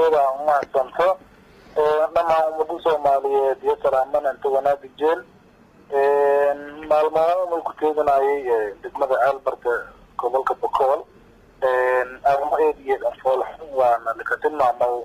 iyada umahadsanto dhammaan ummada soomaaliyeed iyo salaamananta wanaagi jeel maalmaha umay ku teeganayay degmada aalbarka gobolka bokool arrimo eediyeed anfoolxun waana laka tilmaamo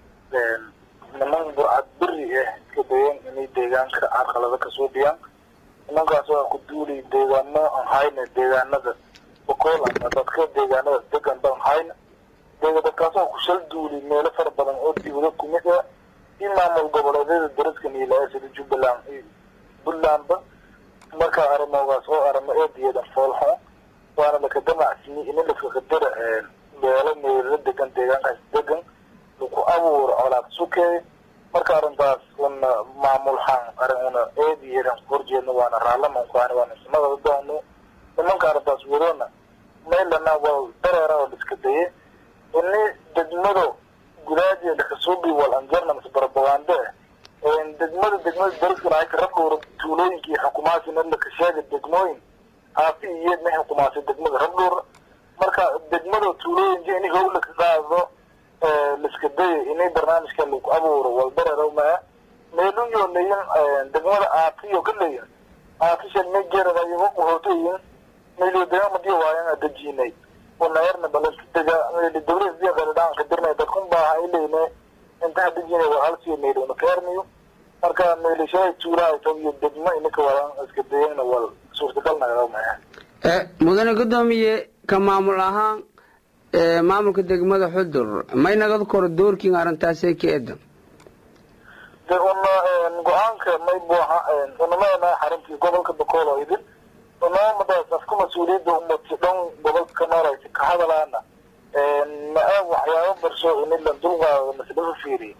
niman burcad beri ah iska dayeen inay deegaanka carqalada kasoo dhiyaan nimankaas waa ku duuli deegaano aan hayna deegaanada bokool ama dadka deegaanada degan baan hayna dadkaas oo ku shal duuli meelo fara badan oo dibado kumid ah iyo maamul goboleedyada daraska niilaa sida jubbaland iyo puntlandba marka arrimogaas oo arrimo eediyeedan foolxun waana laka damacsiyey in laska qadara meelo meelala degan deegaankaas degan laku abuuro colaad sukeey marka arrintaas una maamulxan arrin una eediyeedan horjeedna waana raalamankuani waana ismada doono nimanka arrintaas wadona maylana waa dareera oo liska daye ini degmado gudaajeeda lakasuubi wal anjarna mase barabagande ah degmada degmada dariskana ay ka rabdhowra tuulooyinkii xukumaasina laka sheega degmooyin aafi iyeedna xukumaasay degmada rabdhowra marka degmada tuulooyinka ini howla ka qaado liska daya inay barnaamijka lagu abuuro waldareero maa meelun yoo leeyin degmada aatiyo ka leeyin aatishan may geeradayo uhootayin meelyo degamadiyo waayan dejinay unayarna balanka dega meeli dawlada diya qaladhaan ka dirnay dadkun baaha ilayne intaa dejinay waa halsiyo meeli una ka ermiyo marka meelishahay tuulaha iyo degmo inaka wadan iska dayana wal suurtagal nagala maa mudane gudoomiye ka maamul ahaan maamulka degmada xudur may nagad koro doorkiin arrintaasee ka eedan de una go-aanka may buuxa unamana xaruntii gobolka bakool oo idin unaamadaas afka mas-uuliyadda umati dhan gobolka ka nooraysa ka hadalaana maa waxyaabo barsho inilan dulqaado maslafa fiiriy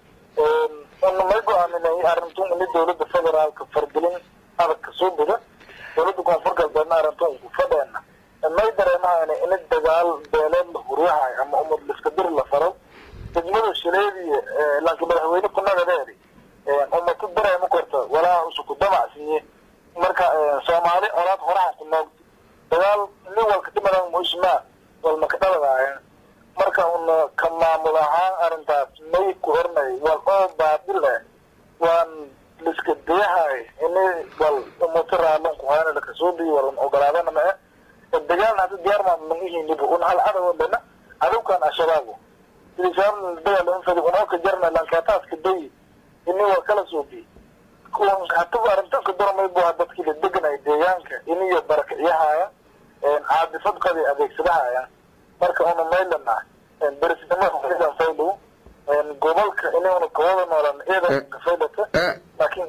una may go-aaminay arintun ini dawladda federaalka fargelin adag kasoo bida dawladda koonfur galbeedna arintun ku fadheena may dareemahayna ini dagaal beeleed la huryahay ama umad liska dir la faro degmada shileediya laakiin madaxweyne kunagadeedi umatu dareema korta walaa usuku damacsiiye marka soomaali olaad horahan ku noog dagaal nin walka dhimadan muismaa walma ka dhabadaayan marka una ka maamul ahaan arrintaas may ku hornay wal oo baadil eh waan liska dayahay ini wal umuto raalon ku hayna lakasoo diyo walan ogolaadana ma eh dagaalna hadda diyaar maa mangihiiniba un hal cadow dhana cadowkan al-shabaabo sidii shabaab dagaal infadi unoo ka jarna lankaataaska dayi ini waa kala soo diy hatuba arrintan ka dormay bu dadkii la deganay deegaanka iniyo barakicyahaaya caadifad qadi adeegsadahaya marka una maylana berisnimada faylow gobolka inuna kawada noolan ciidan kafaylata laakiin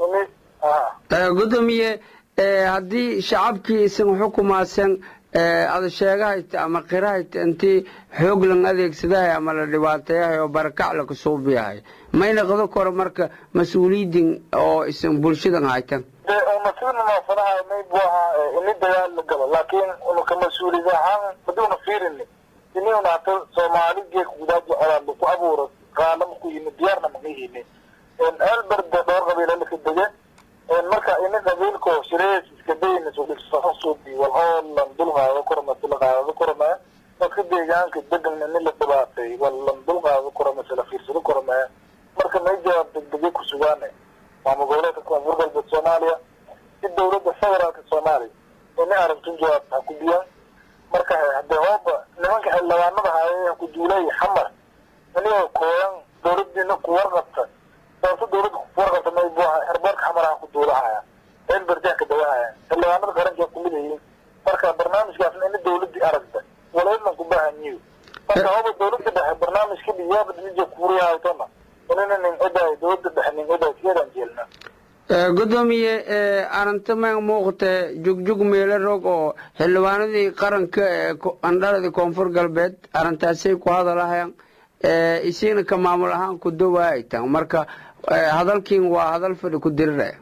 ini gudoomiye haddii shacabkii isan xukumaasan ada sheegahayta ama qirahayta intii xoog lan adeegsadahay ama la dhibaateeyahay oo barakac lakasuubiyahay mayna qado koro marka mas-uuliyiddin oo isan bulshadan haytan de una sida munaasadaha may bu ahaa ini dagaal la galo laakiin una ka mas-uuliyad ahaan haduuna fiirini ini una hata soomaali geeka gudaaji colaad laku abuuro qaalama ku yimi diyaarna magahini elberde dhowr qabiila laka dege marka ini qabiilko shirees iska dayna suubi wal oo lan dulqaado korma silaqaado korma dadka deegaanka degan ini la dhibaatay wal lan dulqaado korma sila fiirsado korma marka may jawaab degdegay ku sugaane maamul goboleedka koonfur galbeed soomaaliya si dawladda federaalka soomaaliya ini arintun jawaab ha ku biyaan marka hadee hooba nimanka xildhibaanada haye ha ku duulay xamar inigoo kooyan dawladdiina ku warqabta sababta dawladda ku warqabta may buuha herboorka xamar ha ku duulahaya elberjaha ka dawahaya xildhibaanada qaranka kumid yihiin marka barnaamijkaasna ini dawladdii aragta walaydnan ku baahanyiyo marka hooba dawladda dhexe barnaamijka dhiyaaba dija kuuriyahaytona inina nin odaay dawladda dhexe nin odaay siyadan jeelna gudoomiye arrinta ma muuqata jugjug meelo rog oo xildhibaanadii qaranka ee andhaladii koonfur galbeed arrintaasay ku hadalahayaan isiina ka maamul ahaan ku dawaaytan marka hadalkiin waa hadal fadhi ku diriraya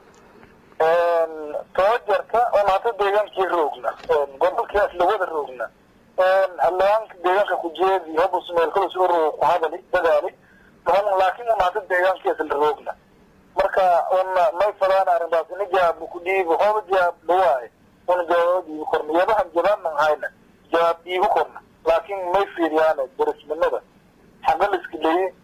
too jarta on hata deegaankii roogna gobolkaas lawada roogna xildhibaanka deegaanka kujeedi hobus meelkadas uro ku hadali dadaali laakiin un hata deegaankiis la roogna marka una may fadaan arrintaas ini jawaab ku dhiibo hooba jawaab dhawaaye una jawaab dhiibi korna yabahan jabaanan hayna jawaab dhiibi korna laakiin may fiiriyaane derisnimada xaqa liska leeye iyo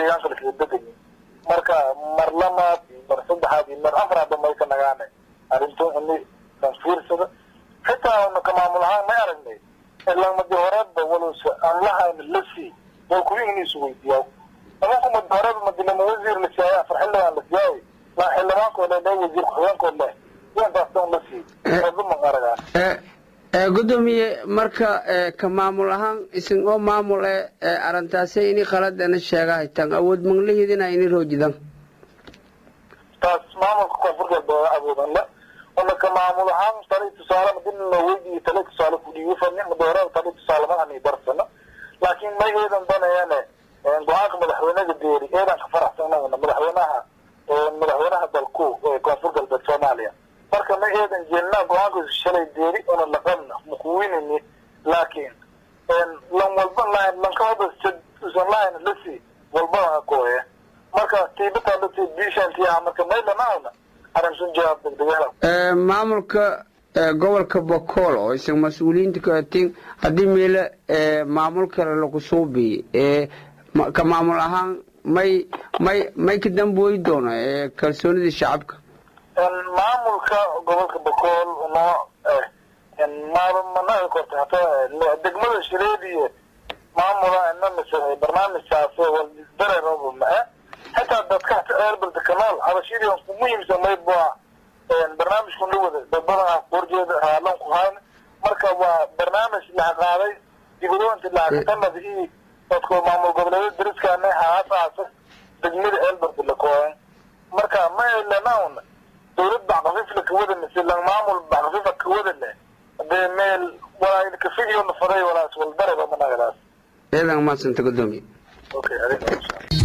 deegaanka lakala degayi marka mar lamaad iyo mar saddexaad iyo mar afraadba may ka nagaane arrinto ini kan fiirsada xitaa una ka maamul ahaan may aragnay ilamadi horeedba walowse aan lahayna la sii wal kuwi iniisu weydiiyaa nimanku madi horeedba madilama wasiir la siiyay afar xildhibaan la siiyay laa xildhibaankoo leh leh wasiir ku-xigeenkoo leh yantaastan la sii ma aragaa gudoomiye marka ka maamul ahaan isin oo maamul e arintaasay ini qaladana sheega haytaan awood manglahidina ini roojidan taas maamulka koonfur galbeed awoodan le una ka maamul ahaan tali tusaale madina weydiiyo tali tusaale kudhiiyo fani madoorada tali tusaale ma ani darsano laakiin may eedan danayaane go-aanka madaxweynaha deeri eedan ka faraxsanana madaxweynaha madaxweynaha dalku ee koonfur galbeed soomaaliya marka ma eedan jeelnaa go-aankiisu shalay deeri una laqabna makuwinini laakiin lan walba lahayn lankahada usan lahayn lasi walbaa kooye marka tiibataa lasi bishantiyaha marka maylanaana arrinsun jawaab degdegala maamulka gobolka bokool oo isan mas-uuliyiinta katin haddii meele maamul kale lagu suubi ka maamul ahaan may may may ka dambooyi doono kalsoonidii shacabka maamulka gobolka bokool noo managa korta hata degmada shireediye maamula inamise barnaamijkaas dareeraba ma-e xitaa dadka hata eerbalda kanaal habashidii ku muhiimsan maybua barnaamijku la wada dad badan horjeeda haalan ku hayn marka waa barnaamij laha qaaday dibadooyinta laakatanada iyo dadku maamul goboleedyada dariskaana haasaasa degmada eelbarda la kooyan marka ma elanaun dawlad bacqafiif la kawada mise lan maamul bacqafiifa kawada leh hadee meel walaa kafigiyo nafaday walaas waldareba managadaas ciidan maadsanta gudoomiye okay adiga